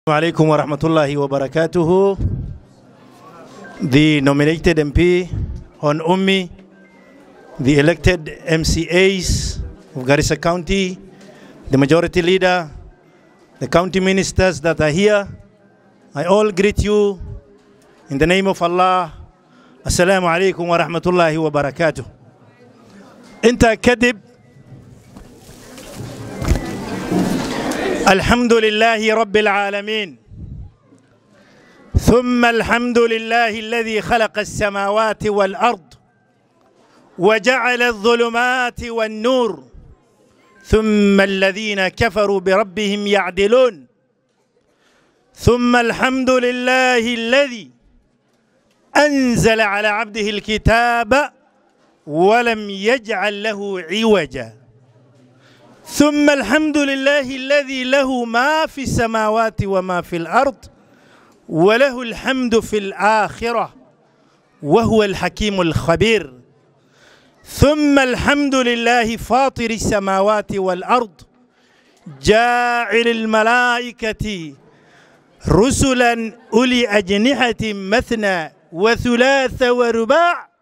alaikum wa rahmatullahi wa barakatuhu. The nominated MP, Hon Ummi, the elected MCAs of Garissa County, the majority leader, the county ministers that are here, I all greet you in the name of Allah. Assalamu alaikum wa rahmatullahi wa barakatuh. Inta kadib الحمد لله رب العالمين ثم الحمد لله الذي خلق السماوات والارض وجعل الظلمات والنور ثم الذين كفروا بربهم يعدلون ثم الحمد لله الذي انزل على عبده الكتاب ولم يجعل له عوجا ثم الحمد لله الذي له ما في السماوات وما في الارض وله الحمد في الاخره وهو الحكيم الخبير ثم الحمد لله فاطر السماوات والارض جاعل الملائكه رسلا اولي اجنحه مثنى وثلاث ورباع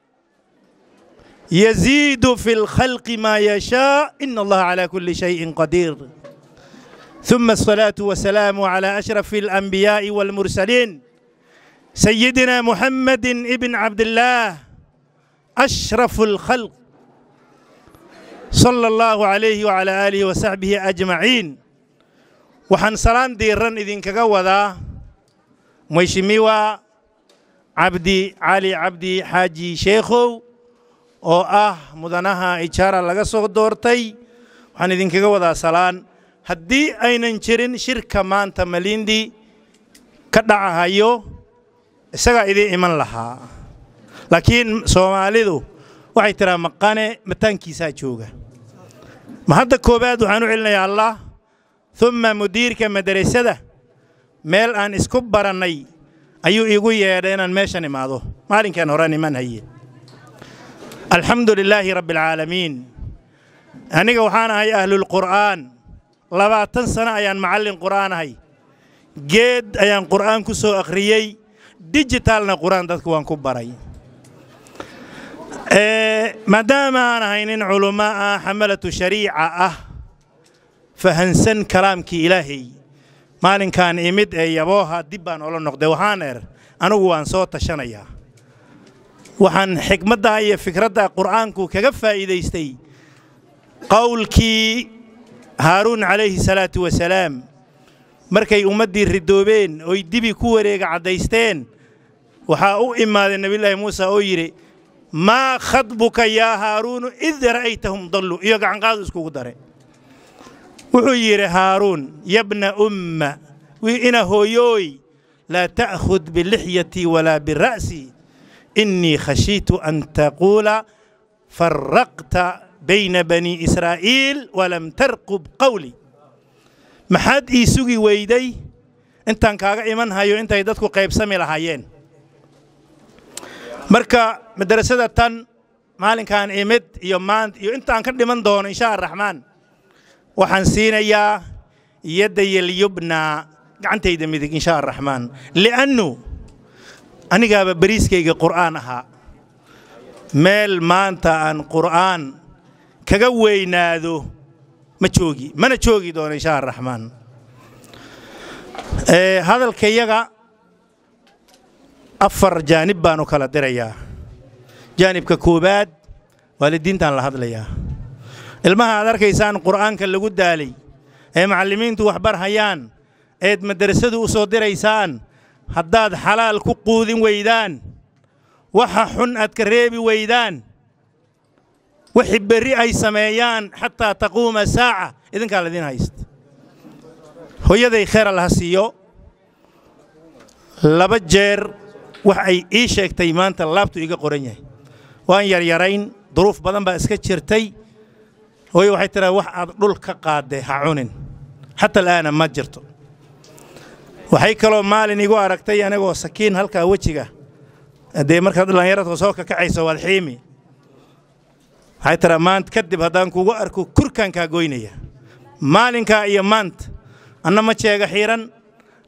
يزيد في الخلق ما يشاء إن الله على كل شيء قدير ثم الصلاة والسلام على أشرف الأنبياء والمرسلين سيدنا محمد ابن عبد الله أشرف الخلق صلى الله عليه وعلى آله وصحبه أجمعين وحن سلام ديران إذن كقوضا ميشميوا عبدي علي عبدي حاجي شيخو oo ah mudanaha ijaara laga soo doortay waxaan idinkaga wadaa salaan haddii aynan jirin shirka maanta malindi ka dhacahayo isagaa idiin iman lahaa laakiin soomaalidu waxay tiraa maqane mataankiisaa jooga ma hadda koowaad waxaan u celinayaa allah umma mudiirka madarasada meel aan isku barannay ayuu iigu yeedhay inaan meeshan imaado maalinkan horaan iman haye alxamdu lilaahi rabbi alcaalamiin aniga waxaan ahay ahlulqur'aan labaatan sano ayaan macallin qur'aan ahay geed ayaan qur'aan ku soo akhriyey dijitaalna qur'aan dadku waan ku baray maadaama aan ahay nin culummo ah xamalatu shariica ah fahansan kalaamkii ilaahay maalinkaan imid ee yabooha dib baan ola noqday waxaan er anigu waan soo tashanayaa waxaan xikmadda iyo fikradda qur'aanku kaga faa'iidaystay qowlkii haaruun calayhi salaatu wasalaam markay ummaddii ridoobeen oy dibi ku wareega caddaysteen waxaa u imaaday nebiyullaahi muuse oo yidhi maa khadbuka yaa haaruunu id ra'aytahum dallu iyo gacanqaadu iskugu dare wuxuu yidhi haaruun yabna umma ina hooyooy laa ta'khud bilixyatii walaa bira'sii إني خشيت أن تقول فرقت بين بني إسرائيل ولم ترقب قولي maxaad ii sugi weyday intaan kaaga iman hayo intay dadku qaybsami lahaayeen marka madarasada tan maalinkaan imid iyo maanta iyo intaan ka dhiman doono insha araxmaan waxaan siinayaa yaddayalyubna gacantayda midig insha araxmaan liannu anigaaba beriiskayga qur'aan ahaa meel maanta aan qur'aan kaga weynaado ma joogi mana joogi doono insha araxmaan hadalkayaga afar jaanib baan u kala dirayaa jaanibka koowaad waalidiintaan la hadlayaa ilmaha aad arkaysaan qur'aanka lagu daalay ee macallimiintu waxbar hayaan eed madarasadu u soo diraysaan haddaad xalaal ku quudin weydaan waxa xun aad ka reebi weydaan wixii berri ay sameeyaan xataa taquuma saaca idinkaa laydin haysta hooyaday kheer allaha siiyo laba jeer wax ay ii sheegtay maanta laabtu iga qoran yahay waan yaryarayn duruuf badan baa iska jirtay hooye waxay tiraa wax aad dhul ka qaadday ha cunin xata al'aana ma jirto waxay kaloo maalin igu aragtay anigoo sakiin halkaa wejiga dee markaad dhallinyaradka soo kakacayso waad xiimi waxay tiraa maanta kadib haddaan kugu arko kurkaan kaa goynaya maalinkaa iyo maanta anna ma jeega xiiran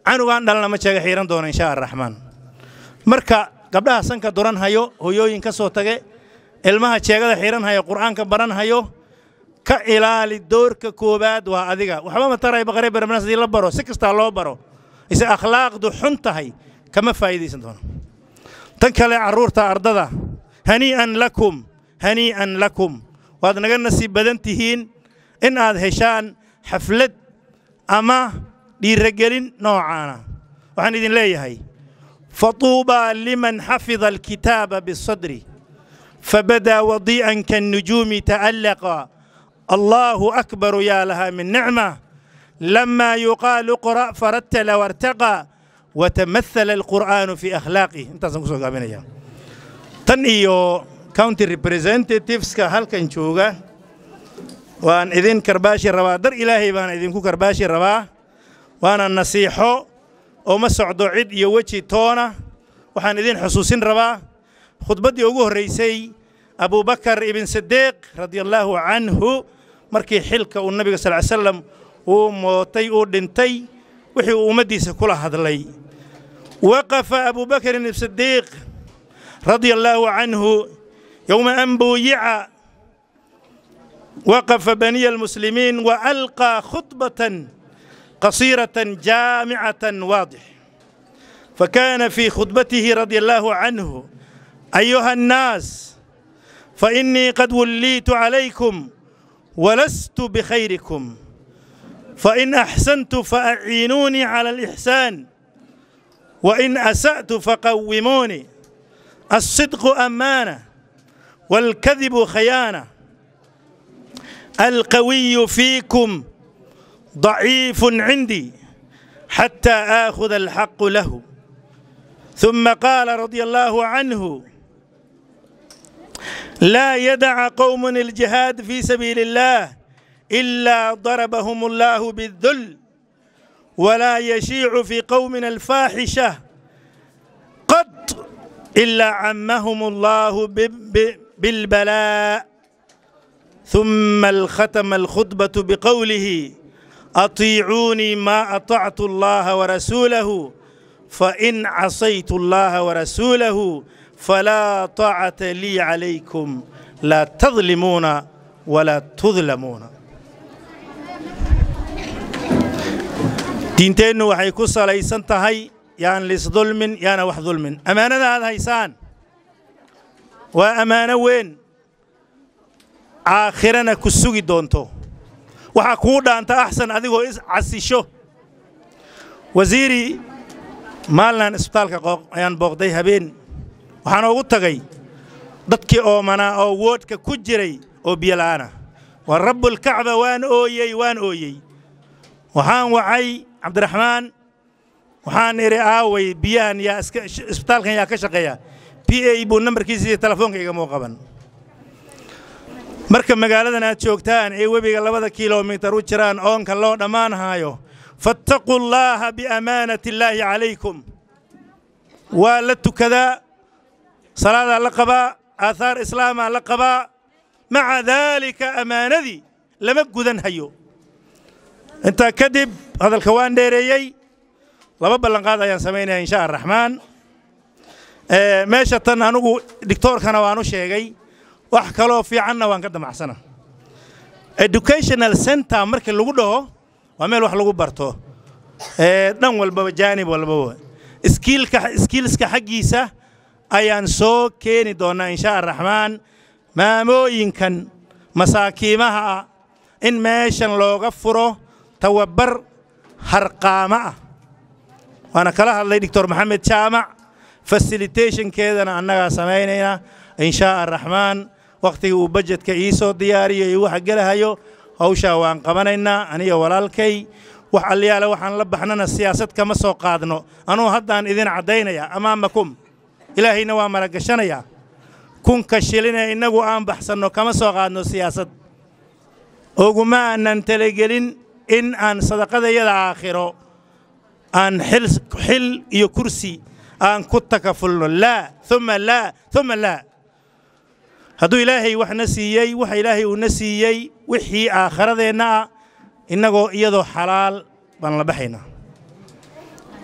canugaan dhalana ma jeega xiiran doono insha araxmaan marka gabdhaha sanka duran hayo hoyooyin ka soo tage ilmaha jeegada xiiran hayo qur'aanka baran hayo ka ilaali doorka koowaad waa adiga waxba ma taray baqare barabnas haddii la baro si kastaa loo baro ise akhlaaqdu xun tahay kama faa'iidaysan doono tan kale carruurta ardada hanii'an lakum hanii'an lakum waad naga nasiib badan tihiin in aad heshaan xaflad ama dhiiragelin noocaana waxaan idin leeyahay fatuubaa liman xafida alkitaaba bisadri fabadaa wadii'an kannujuumi ta'allaqa allahu akbaru yaa lahaa min nicma لما يقال اقرأ فرتل وارتقى وتمثل القرآن في أخلاقه انت سنقصوا قابلنا تن إيو كاونتي ريبريزنتيفز كهالكن جوغا وان إذن كرباشي روا در إلهي بان إذن كو كرباشي روا وانا النصيحو وما سعدو عيد يوجي تونا وحان إذن حسوسين روا خطبتي أقوه رئيسي أبو بكر ابن صديق رضي الله عنه مركي حلك والنبي صلى الله عليه وسلم uu mootay uu dhintay wixii uu ummaddiisa kula hadlay waqafa abu bakrin sidiiq radia allaahu canhu yowma an buuyica waqafa baniya almuslimiin waalqaa khudbatan qasiiratan jaamicatan waadix فكان في خطبته رضي الله عنه أيها الناس فإني قد وليت عليكم ولست بخيركم فإن أحسنت فأعينوني على الإحسان وإن أسأت فقوموني الصدق أمانة والكذب خيانة القوي فيكم ضعيف عندي حتى آخذ الحق له ثم قال رضي الله عنه لا يدع قوم الجهاد في سبيل الله إلا ضربهم الله بالذل ولا يشيع في قومنا الفاحشة قط إلا عمهم الله بالبلاء ثم الختم الخطبة بقوله أطيعوني ما أطعت الله ورسوله فإن عصيت الله ورسوله فلا طاعة لي عليكم لا تظلمون ولا تظلمون diinteennu waxay ku salaysan tahay yaan lisdulmin yaana wax dulmin ammaanada aad haysaan waa ammaano weyn aakhirana ku sugi doonto waxaa kuu dhaanta axsan adigoo is casisho wasiiri maalinaan isbitaalka ayaan booqday habeen waxaan ugu tagay dadkii oomanaa oo woodhka ku jiray oo biyola'aana waa rabbulkacba waan ooyey waan ooyey waxaan wacay cabdiraxmaan waxaan idhi aaway biyahan yaa iska isbitaalkan yaa ka shaqeeya p a buu nambarkiisa iyo telefoonka igamuu qaban marka magaaladan aad joogtaan ee webiga labada kilomitar u jiraan oonka loo dhammaanhaayo fattaquu allaaha biamaanati illaahi calaykum waa la tukadaa salaadaa la qabaa aathaar islaamaa la qabaa maca daalika ammaanadii lama gudan hayo intaa kadib hadalka waan dheereeyey laba ballanqaad ayaan samaynaya insha araxmaan meesha tan anugu dictoorkana waan u sheegay wax kaloo fiicanna waan ka damacsana educational center markii lagu dhaho waa meel wax lagu barto dhan walbaba jaanib walbaba iskiilska xaggiisa ayaan soo keeni doonnaa insha araxmaan maamooyinkan masaakiimaha ah in meeshan looga furo tawabar harqaamo ah waana kala hadlay doctor maxamed jaamac fasilitationkeedana annagaa samaynayna inshaa araxmaan wakhtigii uu bajetka ii soo diyaariyo iyo waxa gelahayo hawshaa waan qabanaynaa aniga walaalkay wax alliyaale waxaan la baxnana siyaasad kama soo qaadno anuu haddaan idin caddaynayaa amaamakum ilaahayna waa maragashanayaa kunka shilinee innagu aan baxsanno kama soo qaadno siyaasad oguma aanan talagelin in aan sadaqadayada aakhiro aan xil iyo kursi aan ku takafulno laa uma laa uma laa hadduu ilaahay waxna siiyey waxa ilaahay uuna siiyey wixii aakhiradeenna ah innagoo iyadoo xalaal baan la baxaynaa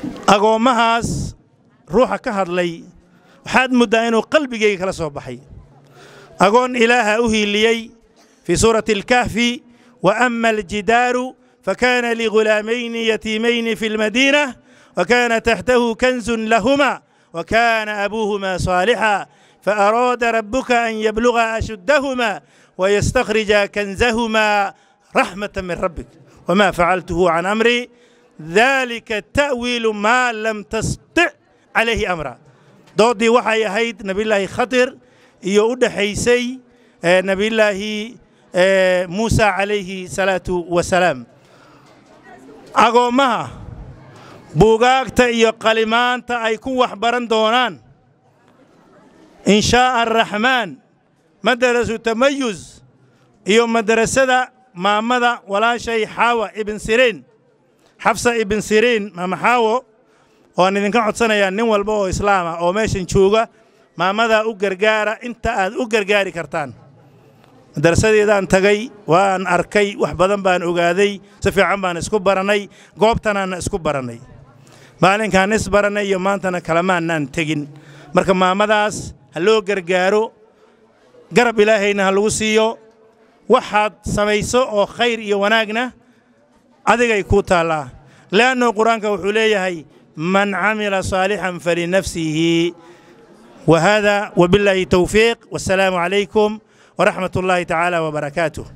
agoommahaas ruuxa ka hadlay waxaad muddaa inuu qalbigayga kala soo baxay agoon ilaaha u hiiliyey fii suurati alkahfi wa ama aljidaaru fakana ligulaamayni yatiimayni fi lmadiina وكان تحته كنز لهما وكان أبوهما صالحا فأراد ربك أن يبلغ أشدهما ويستخرج كنزهما رحمة من ربك وما فعلته عن أمري ذلك التأويل ما لم تستطع عليه أمرا doodii waxay ahayd nabiyullaahi khadir iyo u dhexaysay nabiyullaahi muusa calayhi salaatu wasalaam agoommaha buugaagta iyo qalimaanta ay ku wax baran doonaan in shaa'a araxmaan madarasu tamayus iyo madarasada maamada walaashay xaawa ibn siriin xafsa ibn siriin maama xaawo waan idinka codsanayaa nin walba oo islaama oo meeshan jooga maamadaa u gargaara inta aad u gargaari kartaan madarasadeedaan tagay waan arkay wax badan baan ogaaday si fiican baan isku barannay goobtanaanna isku barannay maalinkaan is barannay iyo maantana kalamaannaan tegin marka maamadaas ha loo gargaaro garab ilaahayna ha lagu siiyo waxaad samayso oo khayr iyo wanaagna adigay kuu taallaa le'anno qur-aanka wuxuu leeyahay man camila saalixan falinafsihi وهذا وبالله توفيق والسلام عليكم ورحمة الله تعالى وبركاته